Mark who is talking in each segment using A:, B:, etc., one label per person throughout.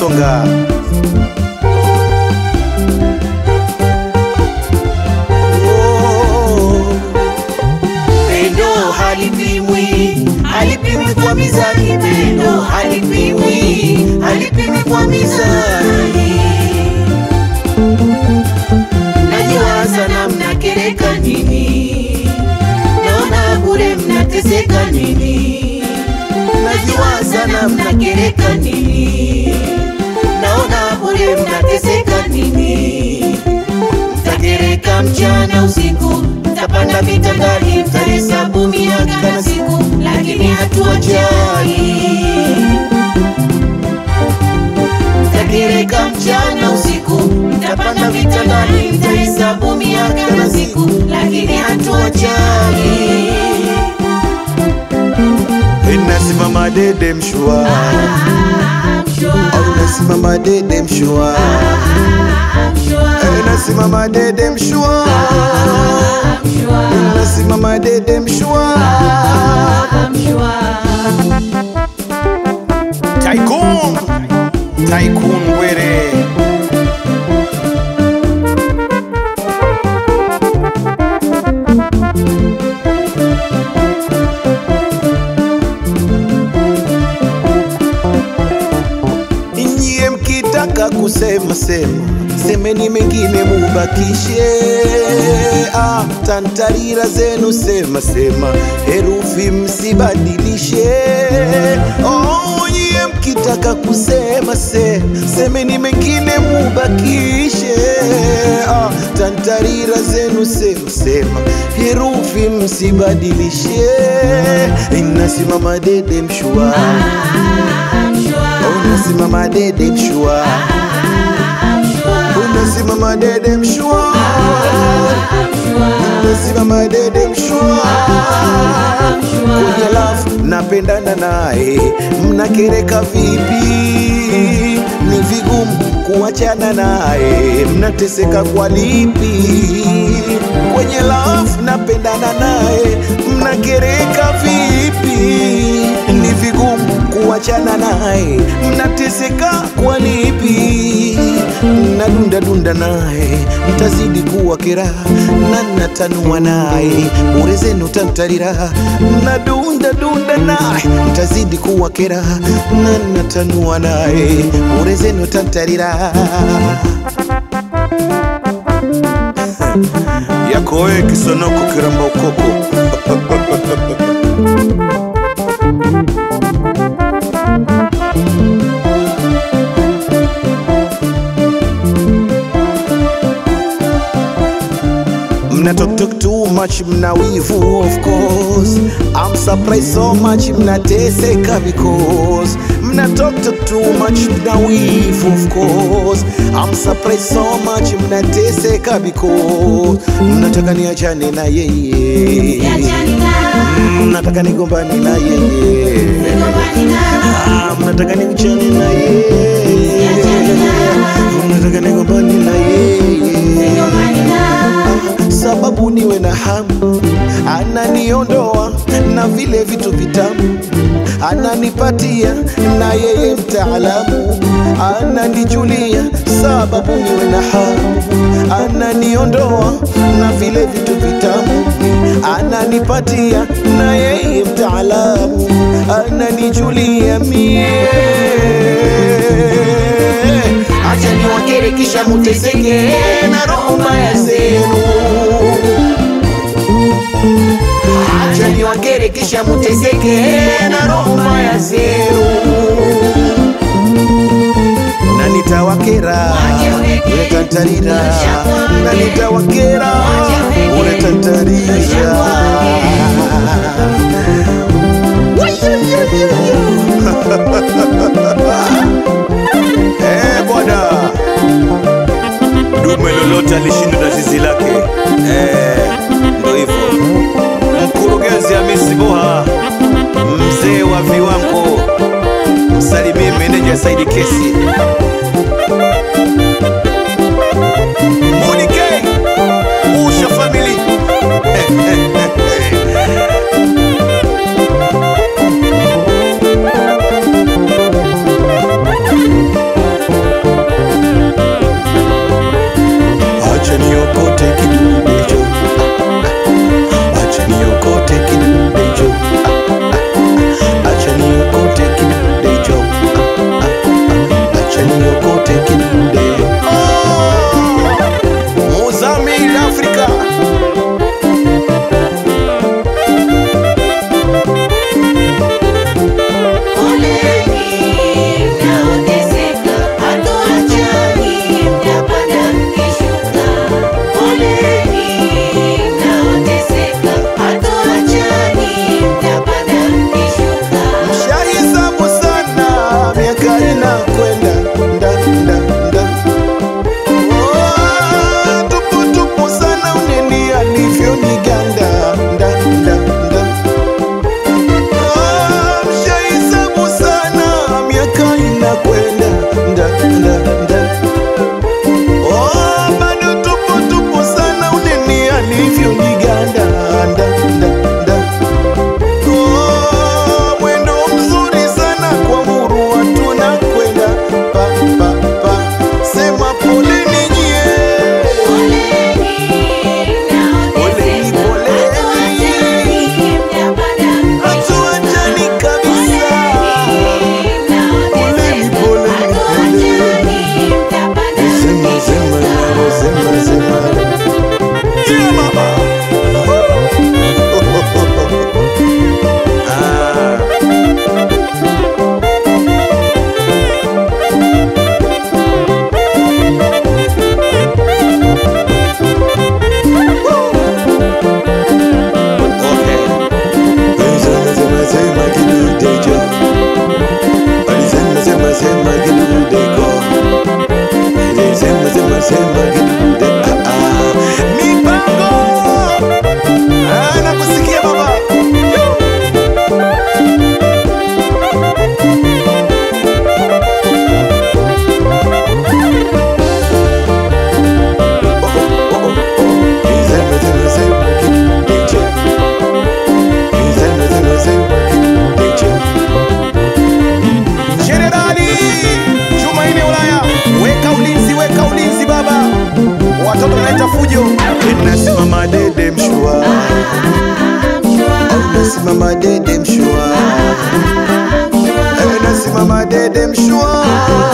A: Kisonga. Oh,
B: Pendo halipimwi, halipimwi kwa mizani. Pendo halipimwi, halipimwi kwa mizani. Najiwaza na mnakereka nini? Naona bure mnateseka nini? Najiwaza na mnakereka nini? Naona bure mnateseka nini? Mtakereka mchana usiku, mtapanda vitandani, mtahesabu miaka na siku, lakini hatuwajali. Mtakereka mchana usiku, mtapanda vitandani, mtahesabu miaka na siku, lakini hatuwajali.
A: Nasimama dede mshua,
B: Ah, mshua,
A: au nasimama dede mshua,
B: ah, mshua,
A: Eh, nasimama dede mshua,
B: ah, mshua,
A: nasimama dede mshua.
B: ah, mshua.
A: Tycoon, Tycoon Were. Nyie mkitaka kusema sema, semeni mengine mubakishe. Ah, tantarira zenu sema sema, herufi msibadilishe. Oh, nyie mkitaka kusema se, semeni mengine mubakishe. Ah, tantarira zenu sema sema, herufi msibadilishe. Inasimama dede mshua, unasimama dede mshua, unasimama dede mshua, unasimama dede mshua kwenye love napendana naye, mnakereka vipi? Ni vigumu kuachana naye, mnateseka kwa lipi? Kwenye love napendana naye, mnakereka vipi? Ni vigumu kuachana naye, mnateseka kwa lipi? Nadunda dunda naye, mtazidi kuwa keraha na natanua naye, bure zenu tantarira. Nadunda dunda naye, mtazidi kuwa keraha na natanua naye, bure zenu tantarira. yako wewe kisonoko kiramba ukoko Mna talk talk too much, mna wivu of course. I'm surprised so much, mnateseka because mna talk talk too much, mna wivu of course. I'm surprised so much, mnateseka because mnataka niachane na yeye, mnataka nigombane na yeye, Ah, mnataka niachane na yeye, mnataka nigombane na yeye sababu niwe na hamu, ananiondoa na vile vitu vitamu, ananipatia na yeye mtaalamu, ananijulia sababu niwe na hamu, ananiondoa na vile vitu vitamu, ananipatia na yeye mtaalamu, ananijulia mie
B: Acha niwakere kisha muteseke na roho mbaya zenu. Acha niwakere kisha muteseke na roho mbaya zenu.
A: na nitawakera unatantarira na nitawakera unatantarisha Eh, bwana dume lolote alishinda na zizi lake Eh, ndo hivyo mkurugenzi Hamisi Boha mzee wa viwango msalimie meneja Saidi Kesi Munike Usha family nasimama dede mshua Eh, nasimama dede mshua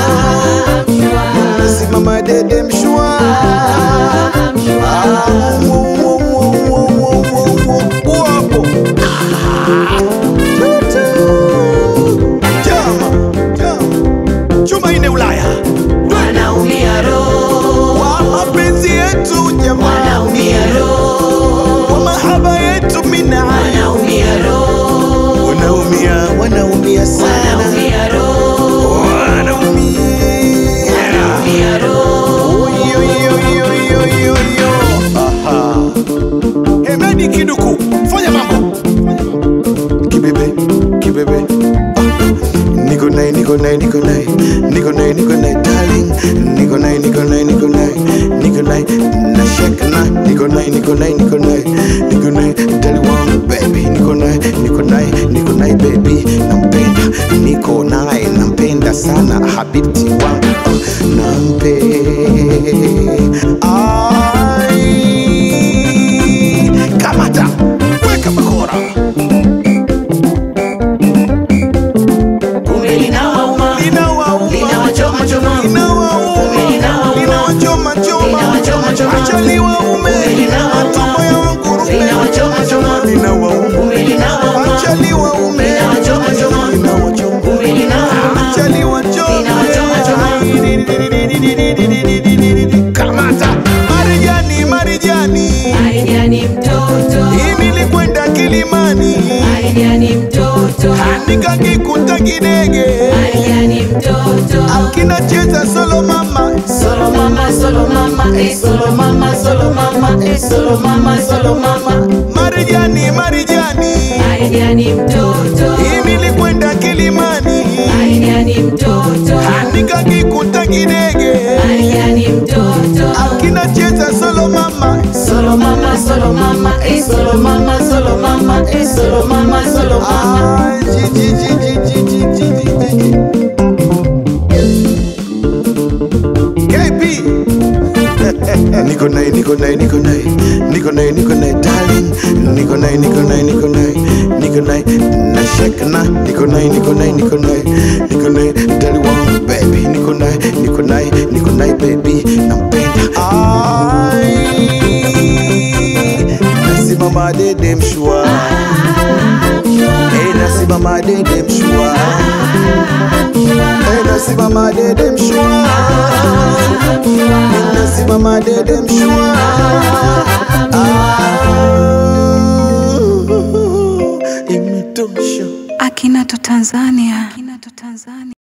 A: nasimama dede mshua Ah, wo, wo, wo, wo, wo, wo, wo, wapo. Ah, tutu. Jama, jama. chuma ine Ulaya
B: wanaumia roho,
A: wa mapenzi yetu jamaa,
B: wanaumia roho,
A: wa mahaba yetu mina,
B: wanaumia roho,
A: wanaumia wanaumia sana,
B: wanaumia roho,
A: wanaumia
B: wanaumia roho.
A: Yo, yo, yo, yo, yo, yo. Aha. Hemedi Kiduku, fanya mambo kibebe kibebe Ah. niko naye niko naye niko naye niko naye niko naye darling niko naye niko naye niko naye niko naye na shake na niko naye niko naye niko naye niko naye dali wangu baby niko naye niko naye niko naye baby nampenda niko naye nampenda sana habibti wangu Ah, nampe ai kamata weka bakora
B: Kumbe linawauma,
A: Linawauma.
B: linawachoma choma,
A: Linawauma.
B: Kumbe linawauma.
A: Linawachoma choma.
B: Linawachoma choma.
A: Acha liwaume.
B: Kumbe linawauma.
A: Matumbo ya ngurume.
B: linawachoma choma,
A: Linawauma.
B: kumbe linawauma,
A: Acha liwaume.
B: Linawachoma choma.
A: Linawachoma.
B: kumbe linawauma.
A: Acha liwachome.
B: Linawachoma choma.
A: Kamata. Marijani, Marijani.
B: Marijani mtoto,
A: Hii nilikwenda Kilimani.
B: Marijani mtoto,
A: Nikakikuta kidege.
B: Marijani mtoto.
A: Kinacheza solo mama.
B: Solo mama, solo mama, eh, solo mama, solo mama, eh, solo mama, solo mama.
A: Marijani, Marijani.
B: Marijani mtoto,
A: Hii nilikwenda Kilimani.
B: Marijani mtoto,
A: nikakikuta kidege
B: Marijani mtoto.
A: kinacheza solo mama
B: Solo mama, solo mama, eh, solo mama, solo mama, eh, solo mama, solo mama.
A: Ah, ji, ji, ji, ji, ji, ji, ji, ji, ji. KP. niko naye niko naye niko naye niko naye niko naye darling niko naye niko naye niko naye niko naye na shake na niko naye niko naye niko naye niko naye dali wangu baby niko naye niko naye niko naye baby nampenda ai nasimama dede mshua eh nasimama dede mshua eh nasimama dede mshua nasimama dede mshua Ah, imetosha
C: Akinato Tanzania. Akinato Tanzania.